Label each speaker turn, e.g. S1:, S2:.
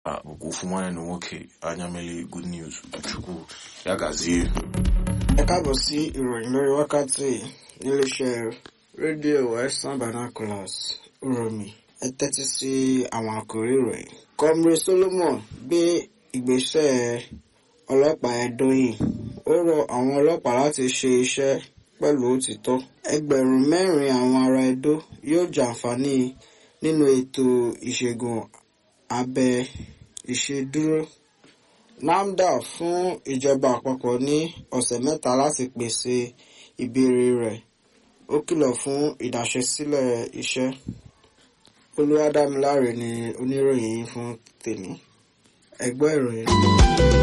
S1: bụkwa ofu nwanne na nwoke anya mmeli good news chukwu ya gazie
S2: ẹ káàbọ̀ sí ìròyìn lórí wákàtí níléeṣẹ́ rédíò western binoculars uromi ẹ tẹ́tí sí àwọn àkòrí ìròyìn. comrade solomon gbé ìgbésẹ̀ ọlọ́pàá ẹ̀dọ́yìn ó rọ àwọn ọlọ́pàá láti ṣe iṣẹ́ pẹ̀lú òtítọ́. ẹgbẹ̀rún mẹ́rin àwọn ará Ẹdó yóò jàǹfààní nínú ètò ìṣègùn abẹ ìṣedúró. NAFDA fún ìjọba àpapọ̀ ní ọ̀sẹ̀ mẹ́ta láti pèsè ìbéèrè rẹ̀ ó kìlọ̀ fún ìdáṣẹ́sílẹ̀ iṣẹ́. Olúwadámiláre ni oníròyìn yìí fún tèmi. ẹ gbọ́ ìròyìn.